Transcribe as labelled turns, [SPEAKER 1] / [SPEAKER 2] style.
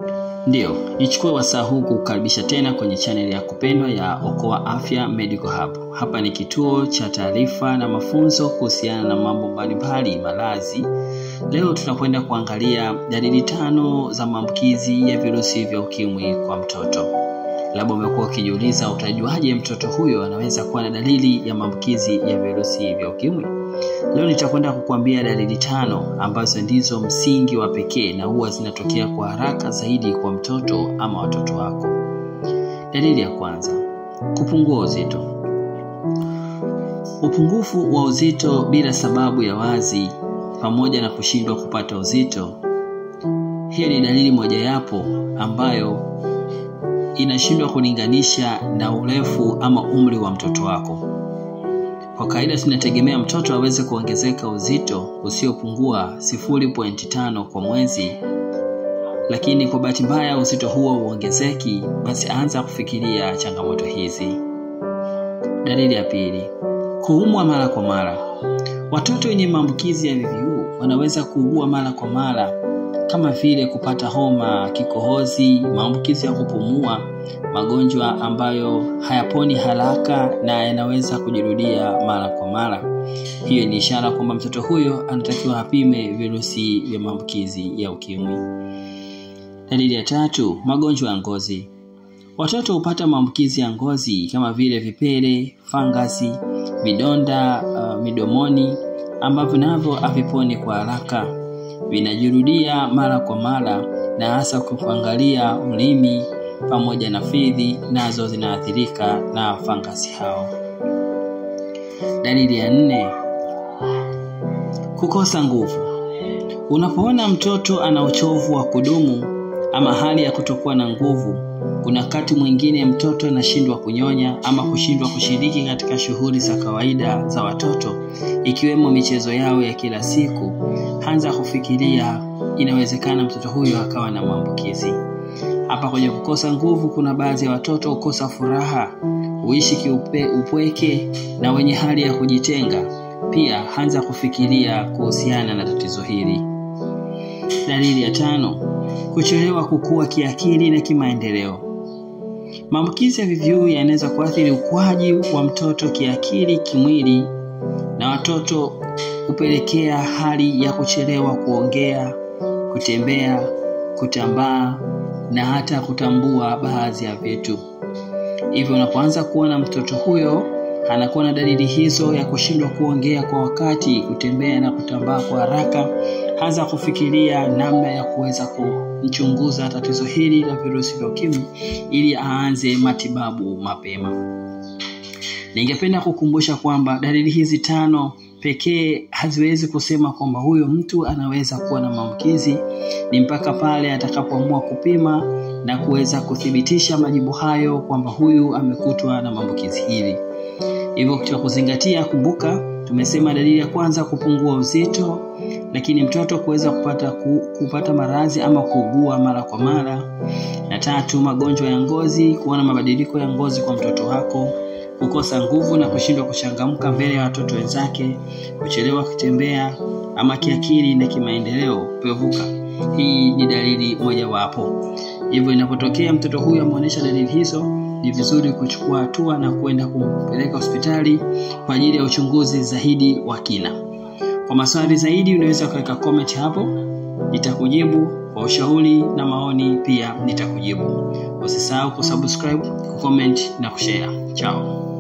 [SPEAKER 1] Ndiyo, nichukue wasaa huu kukukaribisha tena kwenye chaneli ya kupendwa ya Okoa Afya Medical Hub. Hapa ni kituo cha taarifa na mafunzo kuhusiana na mambo mbalimbali malazi. Leo tunakwenda kuangalia dalili tano za maambukizi ya virusi vya ukimwi kwa mtoto. Labda umekuwa ukijiuliza utajuaje mtoto huyo anaweza kuwa na dalili ya maambukizi ya virusi vya ukimwi? Leo nitakwenda kukuambia dalili tano ambazo ndizo msingi wa pekee na huwa zinatokea kwa haraka zaidi kwa mtoto ama watoto wako. Dalili ya kwanza, kupungua uzito. Upungufu wa uzito bila sababu ya wazi pamoja na kushindwa kupata uzito. Hiyo ni dalili mojawapo ambayo inashindwa kulinganisha na urefu ama umri wa mtoto wako. Kwa kawaida tunategemea mtoto aweze kuongezeka uzito usiopungua 0.5 kwa mwezi, lakini kwa bahati mbaya uzito huo uongezeki, basi anza kufikiria changamoto hizi. Dalili ya pili, kuumwa mara kwa mara. Watoto wenye maambukizi ya VVU wanaweza kuugua mara kwa mara kama vile kupata homa, kikohozi, maambukizi ya kupumua, magonjwa ambayo hayaponi haraka na yanaweza kujirudia mara kwa mara. Hiyo ni ishara kwamba mtoto huyo anatakiwa apime virusi vya maambukizi ya ukimwi. Dalili ya tatu, magonjwa ya ngozi. Watoto hupata maambukizi ya ngozi kama vile vipele, fangasi, vidonda uh, midomoni ambavyo navyo haviponi kwa haraka vinajirudia mara kwa mara na hasa kuangalia ulimi pamoja na fizi nazo zinaathirika na fangasi hao. Dalili ya nne, kukosa nguvu. Unapoona mtoto ana uchovu wa kudumu ama hali ya kutokuwa na nguvu, kuna wakati mwingine mtoto anashindwa kunyonya ama kushindwa kushiriki katika shughuli za kawaida za watoto ikiwemo michezo yao ya kila siku. Anza kufikiria inawezekana mtoto huyo akawa na maambukizi. Hapa kwenye kukosa nguvu, kuna baadhi ya watoto hukosa furaha, huishi kiupe, upweke na wenye hali ya kujitenga. Pia anza kufikiria kuhusiana na tatizo hili. Dalili ya tano, kuchelewa kukua kiakili na kimaendeleo. Maambukizi ya VVU yanaweza kuathiri ukuaji wa mtoto kiakili, kimwili na watoto hupelekea hali ya kuchelewa kuongea, kutembea, kutambaa na hata kutambua baadhi ya vitu. Hivyo unapoanza kuona mtoto huyo anakuwa na dalili hizo ya kushindwa kuongea kwa wakati, kutembea na kutambaa kwa haraka, anza kufikiria namna ya kuweza kumchunguza tatizo hili la virusi vya ukimwi ili aanze matibabu mapema. Ningependa kukumbusha kwamba dalili hizi tano pekee haziwezi kusema kwamba huyo mtu anaweza kuwa na maambukizi. Ni mpaka pale atakapoamua kupima na kuweza kuthibitisha majibu hayo kwamba huyu amekutwa na maambukizi hili. Hivyo katika kuzingatia, kumbuka tumesema dalili ya kwanza kupungua uzito, lakini mtoto kuweza kupata ku, kupata maradhi ama kuugua mara kwa mara, na tatu magonjwa ya ngozi, kuona mabadiliko ya ngozi kwa mtoto wako kukosa nguvu na kushindwa kuchangamka mbele ya watoto wenzake, kuchelewa kutembea ama kiakili na kimaendeleo kupevuka. Hii ni dalili mojawapo. Hivyo inapotokea mtoto huyu ameonyesha dalili hizo, ni vizuri kuchukua hatua na kwenda kumpeleka hospitali kwa ajili ya uchunguzi zaidi wa kina. Kwa maswali zaidi, unaweza kuweka comment hapo, nitakujibu. Kwa ushauri na maoni pia nitakujibu. Usisahau kusubscribe, kucomment na kushare. Chao.